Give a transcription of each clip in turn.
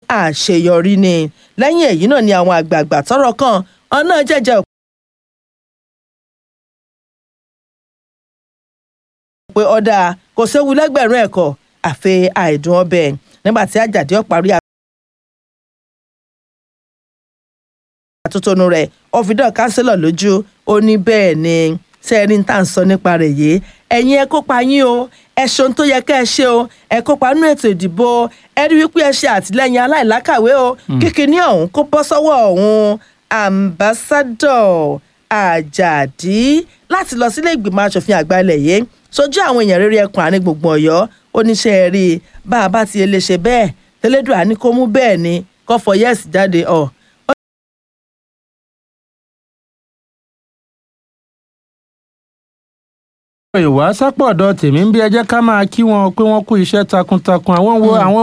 àṣeyọrí ni lẹ́yìn èyí náà ni àwọn àgbààgbà tọ́rọ̀ kàn ọ̀nà jẹ́jẹ́ pé ọ̀dà kò séwu lẹ́gbẹ̀rún ẹ̀kọ́ àfi àìdùn ọbẹ̀ nígbà tí àjàdí ọ̀parí àtúntònú rẹ̀ ọ̀fìdán kánsílọ̀ lójú ó ní bẹ́ẹ̀ ni sẹ́ẹ̀rí ń tà ń sọ nípa rẹ̀ yìí ẹ̀yin ẹ kópa yín o ẹ ṣeun tó yẹ kẹ́ ẹ ṣe o ẹ kópa nínú ètò ìdìbò ẹ rí wípé ẹ ṣe àtìlẹ́yìn aláìlákàwé o kíkiní ọ̀hún kó bọ́ sọ́wọ́ ọ̀hún ambassadọ̀ àjàdí láti lọ sílé ìgbìmọ̀ asòfin àgbà ilẹ̀ yìí sojú àwọn èèyàn rere ẹkùn àárín gbùngbùn ọ̀yọ́ oníṣẹ́ rí i bá a bá ti lè ṣe bẹ́ẹ̀ tẹ́lẹ́dùn àní kó mú bẹ́ẹ̀ ni kó fọ yẹ́ẹ̀sì jáde ọ̀ ìwà sápọ̀ ọ̀dọ̀ tèmi ń bí ẹ jẹ́ ká máa kí wọn pé wọ́n kú iṣẹ́ takuntakun àwọn wo àwọn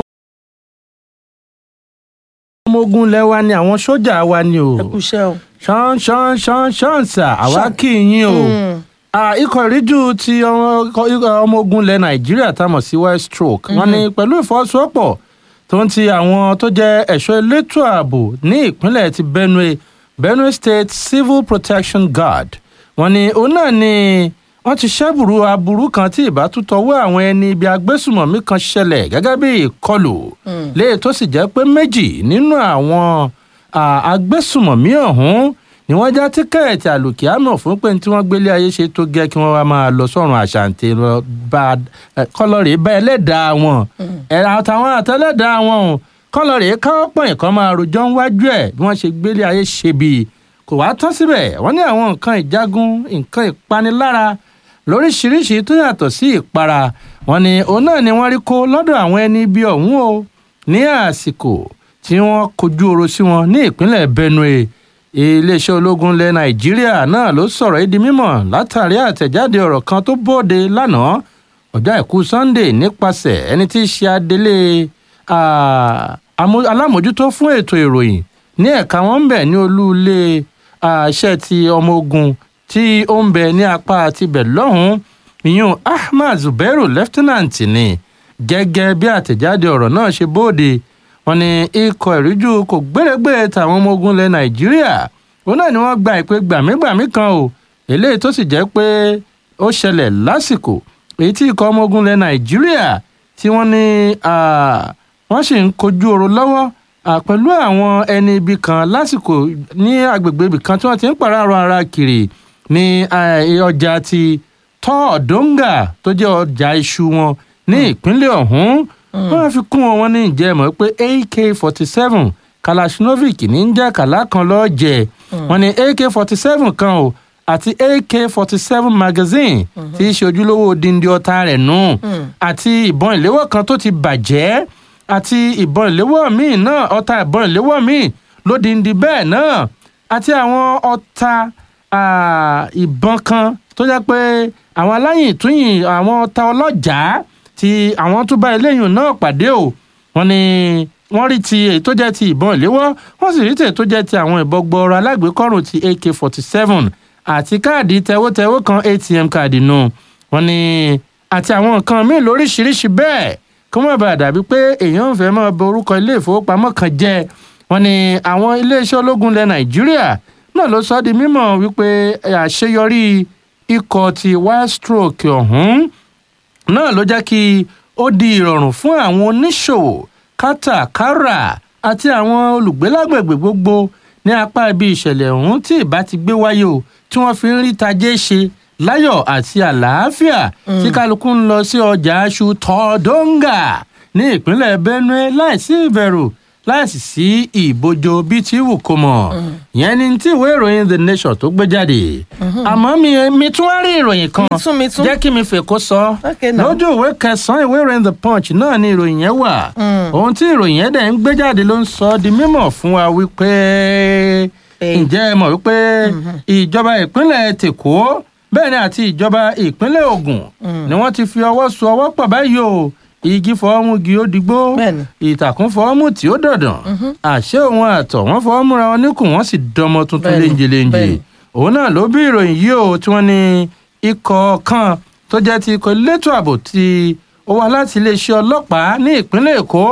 ọmọ ogun lẹ́wà ni àwọn sójà wa ni o ẹ kú iṣẹ́ o. ṣán ṣán ṣán ṣán sà àwa kì í yín o ikọ̀ ìríjú ti ọmọ ogun ilẹ̀ nàìjíríà tá a mọ̀ sí west stroke wọ́n ní pẹ̀lú ìfọwọ́sowọ́pọ̀ tó ń ti àwọn tó jẹ́ ẹ̀ṣọ́ elétò ààbò ní ìpínlẹ̀ ti benue benue state civil protection guard wọ́n ní òun náà ni wọ́n ti ṣẹ́bùrú aburú kan tí ìbátútọ́wọ́ àwọn ẹni ibi agbésùmọ̀mí kan ṣẹlẹ̀ gẹ́gẹ́ bí ìkọlù léè tó sì jẹ́ pé méjì nínú àwọn agbésùmọ̀mí ọ̀hún ni wọ́n já tíkẹ́ẹ̀tì àlùkìámọ̀ fún pé tí wọ́n gbélé ayé ṣe tó gẹ́ kí wọ́n wá máa lọ sọ́run àṣàǹtẹ̀ lọ bá kọ́lọ́rì bá ẹlẹ́dàá wọn ẹ̀rọ àtàwọn àtẹlẹ́dàá wọn o kọ́lọ́rì káwọ́ pọ̀yìn kan máa rojọ́ níwájú ẹ̀ bí wọ́n ṣe gbélé ayé ṣe bíi kò wá tán síbẹ̀ wọ́n ní àwọn nǹkan ìjagun nǹkan ìpanilára lóríṣiríṣi tó yàtọ̀ sí ìpara wọn ni òun náà ni wọ́n rí kó lọ́dọ̀ àwọn ẹni ibi ọ̀hún o ní àsìkò tí wọ́n kojú oro sí wọn ní ìpínlẹ̀ benue iléeṣẹ́ ológun ilẹ̀ nàìjíríà náà ló sọ̀rọ̀ yìí di mímọ̀ látàrí àtẹ̀jáde ọ̀rọ̀ kan tó bóde lánàá ọjọ́ àìkú sunday nípasẹ̀ ẹni tí í ṣe adelé alámòjútó fún ètò ìròyìn ní ẹ̀ka wọn ń bẹ̀ ní olú ilé iṣẹ́ ti ọmọ ogun tí ó ń bẹ ní apá tibẹ̀ lọ́hùn-ún ìyún ahmad zubairu lieutenant ni gẹ́gẹ́ bí àtẹ̀jáde ọ̀rọ̀ náà ṣe bóde wọn ni ikọ̀ ìríjú kò gbèrègbè tàwọn ọmọ ogun ilẹ̀ nàìjíríà òun náà ni wọ́n gba ìpè gbàmígbàmí kan o eléyìí tó sì jẹ́ pé ó ṣẹlẹ̀ lásìkò èyí tí ikọ̀ ọmọ ogun ilẹ̀ nàìjíríà tí wọ́n ní wọ́n sì ń kojú ọ̀rọ̀ lọ́wọ́ pẹ̀lú àwọn ẹni ibi kan lásìkò ní agbègbè ibì kan tí wọ́n ti ń pàráàrọ̀ ara kiri ní ọjà ti tọ́ọ̀dọ́ngà tó jẹ́ ọjà iṣu wọn ní ìpínlẹ̀ ọ̀hún wọ́n fi kún wọn ní ìjẹ́ mọ̀ pé ak forty seven kalashinovic ní ń jẹ́ kàlá kan lọ́ọ́ jẹ wọ́n ní ak forty seven kan o àti ak forty seven magazine tí í ṣe ojúlówó dindi ọta rẹ̀ nù àti ìbọn ìléwọ́ kan tó ti bàjẹ́ àti ìbọn ìléwọ́ míì náà ọta ìbọn ìléwọ́ míì lódindi bẹ́ẹ̀ náà àti àwọn ọta ìbọn kan tó jẹ́ pé àwọn aláyìn ìtúyìn àwọn ọta ọlọ́jàá tí àwọn tó bá eléyìí náà pàdé o wọ́n ní wọ́n rí ti èyí tó jẹ́ ti ìbọn ìléwọ́ wọ́n sì rí ti èyí tó jẹ́ ti àwọn ìbọn gbọọrọ alágbèékọ́rùn ti ak forty seven àti káàdì tẹwótẹwó kan atm káàdì nù wọ́n ní àti àwọn nǹkan míì lóríṣiríṣi bẹ́ẹ̀ kó má bàa dàbí pé èèyàn ń fẹ́ máa bọ orúkọ ilé ìfowópamọ́ kan jẹ́ wọ́n ní àwọn iléeṣẹ́ ológun ilẹ̀ nàìjíríà náà ló sọ ọ́ di mímọ̀ wípé àṣeyọrí ikọ̀ ti wild stroke ọ̀hún náà ló jẹ́ kí ó di ìrọ̀rùn fún àwọn oníṣòwò kátàkárà àti àwọn olùgbé lágbègbè gbogbo ní apá ibi ìṣẹ̀lẹ̀ ọ̀hún tí ìbá ti gbé wáyé o tí wọ́n fi ń rí tajé ṣe láyọ̀ àti àlàáfíà tí kálukú ń lọ sí ọjà aṣù tọ́dọ́ngà ní ìpínlẹ̀ benue láìsí ìbẹ̀rù láìsí sí ìbojo bíi tí wù kó mọ̀ ìyẹn ni tí ìwé ìròyìn the nation tó gbé jáde àmọ́ mi mi tún wá rí ìròyìn kan Mi tún, mi tún. jẹ́ kí mi fèkó sọ Okay, now. lójú ìwé kẹsàn-án ìwé ìròyìn the punch náà ni ìròyìn yẹn wà ohun tí ìròyìn yẹn dẹ̀ ń gbé jáde ló ń sọ ọ́ di mímọ̀ fún wa wípé Hey. ǹjẹ́ ẹ mọ̀ wípé ìjọba ìpínlẹ̀ tèkó bẹ́ẹ̀ ni àti ìjọba ìpínlẹ̀ ògùn ni wọ́n ti fi ọwọ́ so ọwọ́ pọ̀ báyìí o igi fọwọ́mú gi ó digbó Bẹ́ẹ̀ni. ìtàkùn fọwọ́mú tí ó dọ̀dàn àṣé òun àtọ̀ wọ́n fọwọ́ múra wọn níkùn wọ́n sì dọmọ tuntun Bẹ́ẹ̀ni, léńjeléńje bẹ́ẹ̀ni. òun náà ló bí ìròyìn yìí o tí wọ́n ní ikọ̀ kan tó jẹ́ ti ikọ̀ elétò ààbò tí ó wá láti iléeṣẹ́ ọlọ́pàá ní ìpínlẹ̀ èkó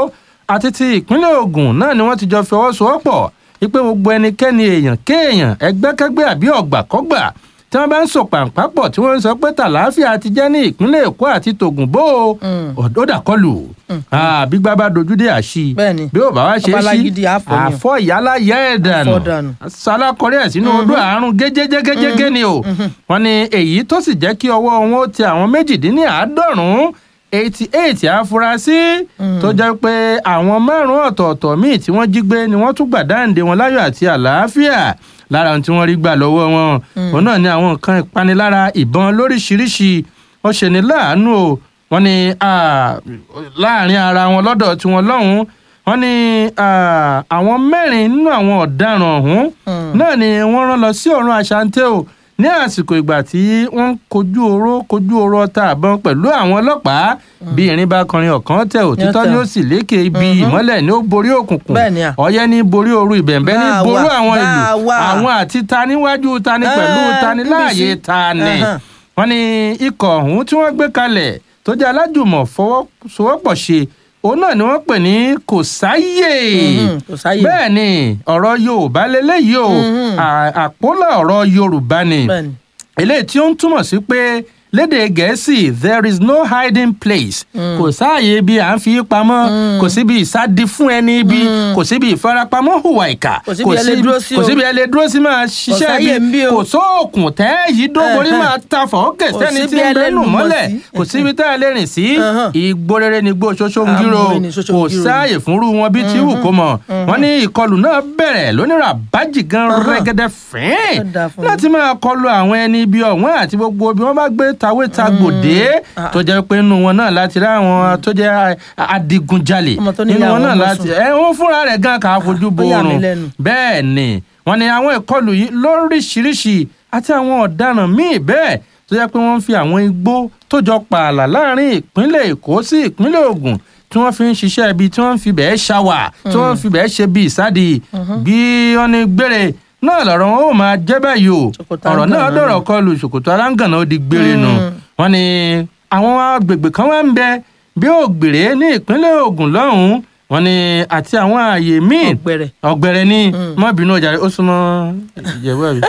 àti ti ìpínlẹ̀ Ògùn náà ni wọ́n ti jọ fi ọwọ́ sowọ́pọ̀ wípé gbogbo ẹnikẹ́ni èèyàn kéèyàn ẹgbẹ́kẹ́gbẹ́ àbí ọ̀gbàkọ́gbà tí wọ́n bá ń sọ pàǹpápọ̀ tí wọ́n ń sọ pé tàlàáfíà ti jẹ́ ní ìpínlẹ̀ Èkó àti tògùn bó ọ̀dọ́ dàkọlù àbí gbábá dojú dé àṣì Bẹ́ẹ̀ni. bí ó bá wá ṣe é sí Ọbalágídí àfọ̀ ni o. àfọ ìyálà yẹ ẹ̀ dànù Àfọ̀ dànù. sálákọrí ẹ̀ sínú odò àrùn gẹ́gẹ́gẹ́gẹ́ ni o wọ́n ní èyí tó sì jẹ́ kí ọwọ́ wọn ó tẹ àwọn méjìdínláàádọ́rùn-ún eighty eight afurasí tó jẹ́ pé àwọn márùn-ún ọ̀tọ̀ọ̀tọ̀ míì tí wọ́n jí gbé ni wọ́n tún gbà dáǹdè wọn láyọ̀ àti àlàáfíà lára ohun tí wọ́n rí gbà lọ́wọ́ wọn òun náà ni àwọn nǹkan ìpanilára ìbọn lóríṣiríṣi ó ṣe ní láàánú o wọ́n ní ah, láàrin ara wọn lọ́dọ̀ tiwọn lọ́hùn-ún wọ́n ní ah, àwọn mẹ́rin nínú àwọn ọ̀daràn ọ̀hún náà ni wọ́n rán lọ sí ọ̀run àṣàǹtẹ̀ o ní àsìkò ìgbà tí wọ́n ń kojú oró kojú oró ọta àbọn pẹ̀lú àwọn ọlọ́pàá bí irin bá kọrin ọ̀kan tẹ òtítọ́ Yọ̀tọ̀. ni ó sì lékè ibi ìmọ́lẹ̀ ni ó borí òkùnkùn Bẹ́ẹ̀ ni à. ọ̀yẹ́ ní borí ooru ìbẹ̀ǹbẹ́ ní Bá a borí wà, àwọn bá ìlú a wà. àwọn àti ta níwájú ta ní pẹ̀lú Eh, ta ní níbi láàyè sí. ta ni Ẹhàn. wọ́n ní ikọ̀ ọ̀hún tí wọ́n gbé kalẹ̀ tó jẹ́ alájùmọ̀ fọwọ́sowọ́pọ̀ ṣe òun náà ni wọ́n pè ní kò sáyè Mhm, kò sáyè. bẹ́ẹ̀ ni ọ̀rọ̀ yorùbá lélẹ́yìí o Mhm. À- àpólà ọ̀rọ̀ yorùbá ni Bẹ́ẹ̀ni. eléyìí tí ó ń túmọ̀ sí pé lédè gẹ̀ẹ́sì there is no hiding place kò sáàyè ibi à ń fi pamọ́ kò síbi ìsádi fún ẹni ibi kò síbi ìfarapamọ́ hùwà ìkà Kò síbi ẹ lè dúró sí kò o. síbi ẹ lè dúró sí máa ṣiṣẹ́ sáyè ń bí ibi o. kò sóòkùn tẹ́ yìí dóborí Ẹhẹ́n. máa ta fọ́ọ̀kẹ́ Kò sẹ́ni tí síbi ń ẹ lè bẹ́ẹ̀ nù lùmọ̀ mọ́lẹ̀ sí. kò síbi tá ẹ lè rìn sí Ẹhẹ́n. igbó rere ni igbó ṣoṣo ń gírò Àmọ́ ẹni ṣoṣo ń kò gírò ni. sáàyè fúnrú wọn bí tí wù kó mọ̀ wọ́n ní ìkọlù náà bẹ̀rẹ̀ lónìí bájì gan Ọ̀hán. rẹ́gẹ́dẹ́ fín Ó dáa fún mi. láti máa kọlu àwọn ẹni ibi ọ̀wọ́n àti gbogbo bí wọ́n bá gbé tawé ta gbòdé Ah. tó jẹ́ pé nínú wọn náà láti rí àwọn tó jẹ́ a- adigunjalè Ọmọ tó ní nínú ìyá wọn náà àwọn ọmọ láti sùn. ẹ wọn fúnra rẹ̀ gan kà á fojú bo Ó yà mí oorun lẹ́nu. bẹ́ẹ̀ ni wọ́n ní àwọn ìkọlù yìí lóríṣiríṣi àti àwọn ọ̀daràn míì bẹ́ẹ̀ tó jẹ́ pé wọ́n ń fi àwọn igbó tó jọ pààlà láàrin ìpínlẹ̀ Èkó sí ìpínlẹ̀ Ògùn tí wọ́n fi ń ṣiṣẹ́ ibi tí wọ́n fi bẹ́ẹ̀ ṣàwà tí wọ́n fi bẹ́ẹ̀ ṣe bí ìsádi bí wọ́n ní gbére náà lọ́rọ̀ wọn ó máa jẹ́ báyìí o Ṣòkòtò ọ̀rọ̀ náà aláǹgànná dọ̀rọ̀ kọlù ṣòkòtò aláǹgànná ó di gbére nu wọ́n ní àwọn agbègbè kan wá ń bẹ bí ògbèrè ní ìpínlẹ̀ Ògùn lọ́hùn-ún wọ́n ní àti àwọn ààyè míì Ọ̀gbẹ̀rẹ̀. ọ̀gbẹ̀rẹ̀ ní má bínú ọjà rẹ ó súnmọ́ ìjẹ̀bú àbí.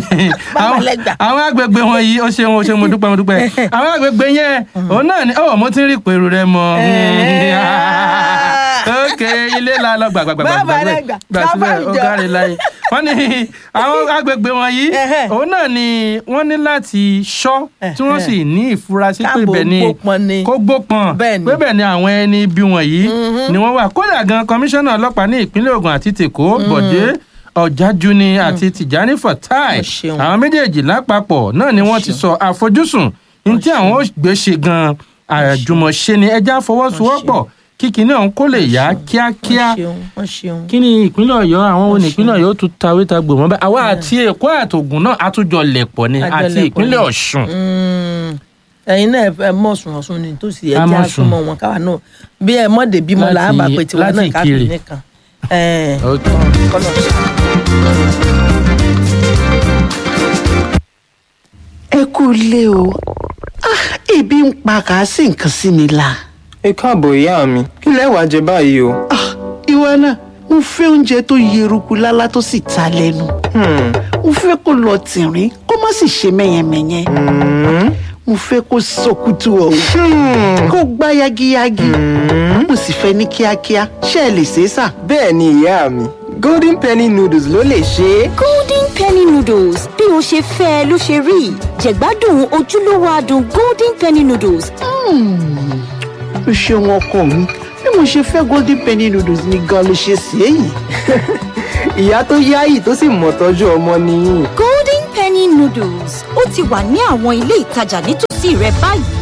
Bàbá lẹ́gbà. àwọn agbègbè wọn yìí ó ṣeun ó ṣeun mo dúpẹ́ mo dúpẹ́ àwọn agbègbè yẹn òun náà ni ọ̀ mo ti ń rí ìpèrú rẹ mọ́ ok ilé la lọ gbàgbàgbà Bàbá lẹ́gbà. gbà Bàbá síbẹ̀ ó ìjọ. kárí láyé wọ́n ní àwọn agbègbè wọn yìí Ẹhẹ́. òun náà ni wọ́n ní láti ṣọ́ tí wọ́n sì ní ìfurasí pé Káàbò ibẹ̀ ni gbópọn ni. kó gbópọn Bẹ́ẹ̀ ni. pé bẹ́ẹ̀ ni àwọn ẹni ibi wọ̀nyí ni wọ́n wà kódà gan kọmíṣánná ọlọ́pàá ní ìpínlẹ̀ Ògùn àti tèkó Bọ̀dé Ọ̀jájúni àti Tìjání Fatai Ẹ ṣeun. àwọn méjèèjì lápapọ̀ náà ni wọ́n ti sọ àfojúsùn ní tí àwọn ó gbé ṣe gan àjùmọ̀ṣe ni ẹja fọwọ́sowọ́pọ̀ kíkì náà kó lè yá kíákíá wọ́n ṣeun wọ́n ṣeun. kí ni ìpínlẹ̀ ọ̀yọ́ àwọn wo ni ìpínlẹ̀ ọ̀yọ́ tún tawé ta gbò mọ́ bẹ́ẹ̀ àwa àti èkó àtògùn náà àtújọ lẹ̀pọ̀ ni Àjọ àti lẹ̀pọ̀ ìpínlẹ̀ ni. ọ̀ṣun. Mm, ẹ̀yin náà ẹ mọ̀ sùn ọ̀sùn ni tó sì yẹ A kí mọ̀ a sùn. súnmọ́ wọn káwa náà bí ẹ mọ̀dé bímọ là á Láti- bà pé tiwa láti náà ká fi Ìkirè. nìkan. Ẹ̀, Ok. kọ́nà ṣe. ẹ kú ilé o Ah, ebi ń pa kà á sì nǹkan sí mi la. ẹ káàbọ̀ ìyá mi kí lẹ wá jẹ báyìí o. Ah, ìwọ náà mo fẹ́ oúnjẹ tó yeruku lálá tó sì ta lẹ́nu. Hmm, mo fẹ́ kó lọ tìrín kó má sì ṣe mẹ́yẹmẹ́yẹ. hmm, mo fẹ́ kó sọkútù ọ̀hún hmm. kó gbá yagiyagi. mo sì fẹ́ ní kíákíá ṣé ẹ lè ṣe é sà. bẹ́ẹ̀ ni ìyá mi golden penny noodles ló lè ṣe é. golden penny noodles bí o ṣe fẹ́ ẹ ló ṣe rí jẹ̀gbádùn ojúlówó adùn golden penny noodles o ṣeun ọkọ mi bí mo ṣe fẹ́ golden penny noodles ni gan ló ṣe sí èyí. ìyá tó yáyì tó sì mọ̀ tọ́jú ọmọ nìyí. golden penny noodles ó ti wà ní àwọn ilé ìtajà nítòsí rẹ báyìí